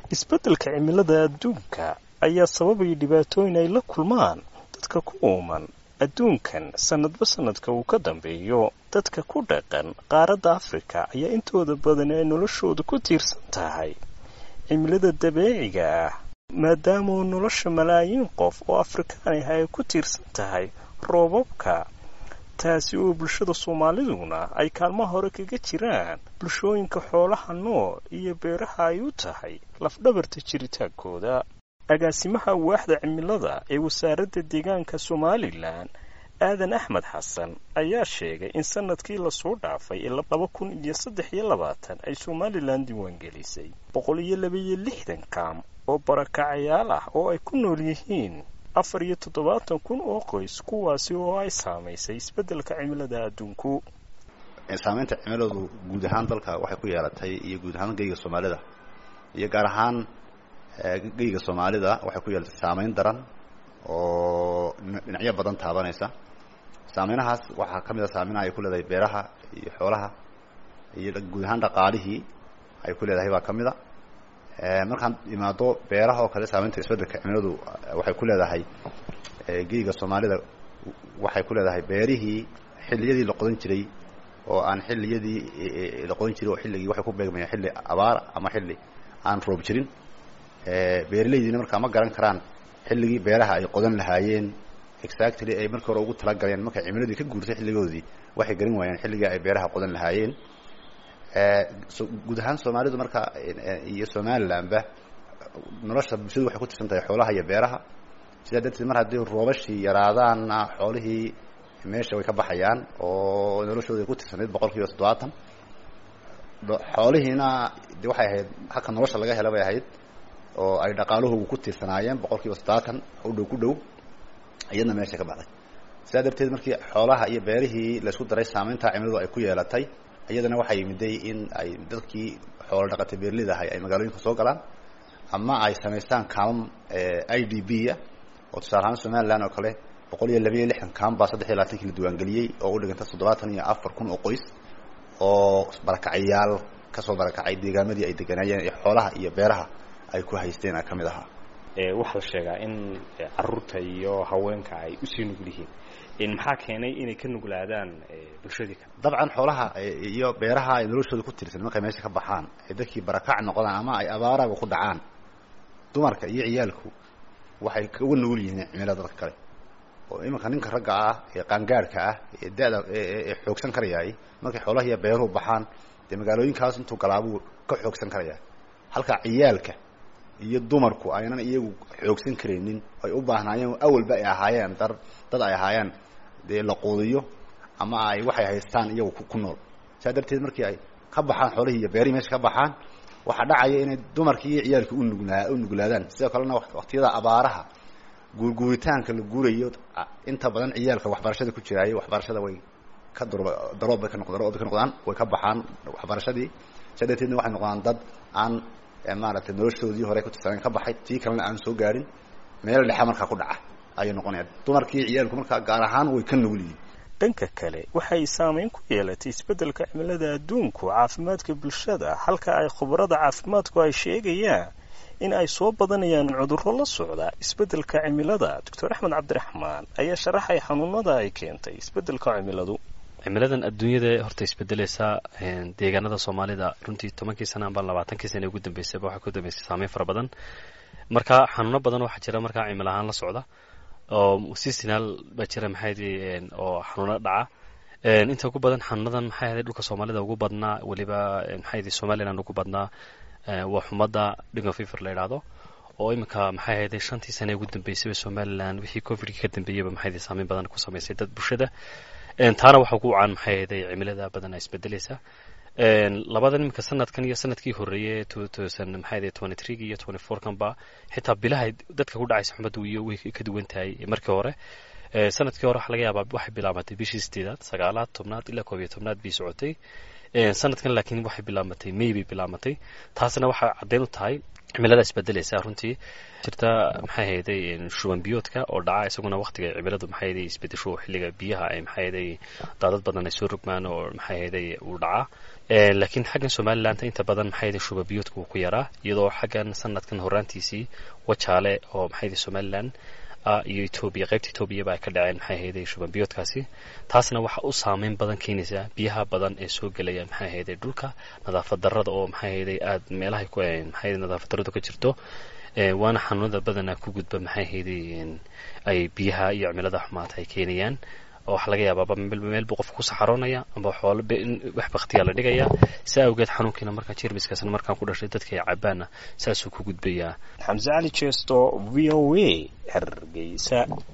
isbeddelka cimilada adduunka ayaa sababaya dhibaatooyin ay la kulmaan dadka ku uuman adduunkan sannadba sannadka uu ka dambeeyo dadka ku dhaqan qaaradda afrika ayaa intooda badan ay noloshooda ku tiirsan tahay cimilada dabeeciga ah maadaama nolosha malaayiin qof oo afrikaan ah ay ku tiirsan tahay roobabka taasi oo bulshada soomaaliduna ay kaalmaha hore kaga jiraan bulshooyinka xoolaha nool iyo beeraha ay u tahay lafdhabarta jiritaankooda agaasimaha waaxda cimilada ee wasaaradda deegaanka somalilan aadan axmed xasan ayaa sheegay in sanadkii lasoo dhaafay ee laba kun iyo saddex iyo labaatan ay somalilan diiwaangelisay boqol iyo labaiyo lixdan kaam oo barakacayaal ah oo ay ku nool yihiin afar iyo toddobaatan kun oo qoys kuwaasi oo ay saamaysay isbeddelka cimilada adduunku saamaynta cimiladu guud ahaan dalka waxay ku yeelatay iyo guud ahaan geyga soomaalida iyo gaar ahaan geyga soomaalida waxay ku yeelatay saamayn daran oo dhinacyo badan taabanaysa saameynahaas waxaa ka mid a saameynaha ay ku leedahay beeraha iyo xoolaha iyo guud ahaan dhaqaalihii ay ku leedahay baa ka mid a markaan imaado beeraha oo kale saameynta isbeddelka cimiladu waxay ku leedahay geyga soomaalida waxay ku leedahay beerihii xilliyadii la qodan jiray oo aan xilliyadii la qodan jiray oo xilligii waxay ku beegmayaan xilli abaar ama xilli aan roob jirin beeraleydiina markaa ma garan karaan xilligii beeraha ay qodan lahaayeen exactly ay markii hore ugu talagaleen markay cimiladii ka guurtay xilligoodii waxay garan waayeen xilligii ay beeraha qodan lahaayeen guud ahaan soomaalidu marka iyo somalilandba nolosha bulshadu waxay ku tirsan tahay xoolaha iyo beeraha sidaa darteed mar haddii roobashii yaraadaanna xoolihii meesha way ka baxayaan oo noloshooda ay ku tirsanayd boqol kiiba toddobaatan xoolihiina de waxay ahayd halka nolosha laga hela bay ahayd oo ay dhaqaalahoogu ku tiirsanaayeen boqol kiiba toddobaatan u dhow ku dhow iyadna meesha ka baxday sidaa darteed markii xoolaha iyo beerihii laysku daray saameynta cimiladu ay ku yeelatay iyadana waxaa yimiday in ay dadkii xoolo dhaqatay beerlida ahay ay magaalooyinka soo galaan ama ay samaystaan kaamam i d b a oo tusaale ahaan somaliland oo kale boqol iyo labayo lixdan kaam baa saddex iyo labaatankii la diiwaangeliyey oo u dhiganta toddobaatan iyo afar kun oo qoys oo barakacayaal kasoo barakacay deegaamadii ay deganaayeen ee xoolaha iyo beeraha ay ku haysteen a ka mid ahaa waxaa la sheegaa in caruurta iyo haweenka ay usii nugul yihiin maxaa keenay inay ka nuglaadaan bulshadii kale dabcan xoolaha iyo beeraha ay noloshooda ku tirsan markay meesha ka baxaan ay dadkii barakac noqdaan ama ay abaaraga ku dhacaan dumarka iyo ciyaalku waxay uga nugul yihiin cimilada dadka kale oo iminka ninka ragga ah ee qaangaadhka ah ee da-da ee xoogsan karayaay markay xoolaha iyo beeruhu baxaan dee magaalooyinkaas intuu galaabuu ka xoogsan karaya halka ciyaalka iyo dumarku aynan iyagu xoogsan karaynin ay u baahnaayeen awalba ay ahaayeen dar dad ay ahaayeen dee la quudiyo ama ay waxay haystaan iyagu ku nool saa darteed markii ay ka baxaan xoolihii iyo beerihii meesha ka baxaan waxaa dhacaya inay dumarkii iyo ciyaalkii unuglaa u nuglaadaan sidoo kalena waktiyada abaaraha guurguuritaanka la guurayo inta badan ciyaalka waxbarashada ku jiraayo waxbarashada way ka dur daroob bay ka noq daroob bay ka noqdaan way ka baxaan waxbarashadii saa darteedna waxay noqdaan dad aan maaragtay noloshoodii hore ku tirsaneen ka baxay tii kalena aan soo gaarin meel dhexe markaa ku dhaca ayay noqonayaan dumarkii ciyaalku markaa gaar ahaan way ka nugul yihiin dhanka kale waxay saameyn ku yeelatay isbeddelka cimilada adduunku caafimaadka bulshada halka ay khubarada caafimaadku ay sheegayaan in ay soo badanayaan cudurro la socda isbeddelka cimilada doctor axmed cabdiraxmaan ayaa sharaxay xanuunada ay keentay isbeddelka cimiladu cimiladan adduunyada horta isbedelaysa deegaanada soomaalida runtii tobankii sana amba labaatankii sana ugu dambeysayba waxaa ku dambeysay saameyn fara badan marka xanuuno badan waxaa jira markaa cimil ahaan la socda oo seasonal baa jira maxayd oo xanuuno dhaca inta ugu badan xanuunadan maxay ahayd dhulka soomaalida ugu badnaa weliba maxay ahayd somaliland ugu badnaa waa xumadda dingo fiver la yidhaahdo oo iminka maxay ahayd shantii sane ugu dambeysayba somaliland wixii covidkii ka dambeeyeyba maxay ahayd saameyn badan ku samaysay dad bulshada taana waxa ugu wacan maxay ahayd cimilada badan isbedelaysa labadan iminka sanadkan iyo sanadkii horeeyey two thousand maxay ahayd twenty three iyo twenty four kanba xitaa bilaha dadka ku dhacaysa xumaddu iyo way ka duwan tahay markii hore sanadkii hore waxaa laga yaabaa waxay bilaabatay bishii sideedaad sagaalaad tobnaad ilaa koob iyo tobnaad bay socotay sanadkan laakiin waxay bilaabatay may bay bilaabatay taasna waxaa caddeyn u tahay cimilada isbedelaysa runtii jirta maxay ahayday shuban biyoodka oo dhaca isaguna waqtiga cimiladu maxay ahayday isbedesho xilliga biyaha ay maxay ahayday daadad badan ay soo rogmaan oo maxay ahayday uu dhacaa laakiin xaggan somalilandta inta badan maxay shuba biyoodka wuu ku yaraa iyadoo xaggan sanadkan horaantiisii wajaale oo maxay somaliland iyo etoobiya qaybta etoobiyaba ay ka dhaceen maxay ahayday shuban biyoodkaasi taasna waxa u saameyn badan keenaysaa biyaha badan ee soo gelaya maxay ahayday dhulka nadaafad darrada oo maxay ahayday aad meelahay ku maxay nadaafad darradu ka jirto waana xanuunada badanaa ku gudba maxay ahayday ay biyaha iyo cimilada xumaata ay keenayaan oo waxaa laga yaabaaba meel buu qofka ku saxaroonaya amba xoolo wax baktiyaa la dhigaya saa awgeed xanuunkiina markaa jermiskaasna markaan ku dhashay dadka ay cabaana saasuu ku gudbayaa xamse cali jeesto v o a hargeysa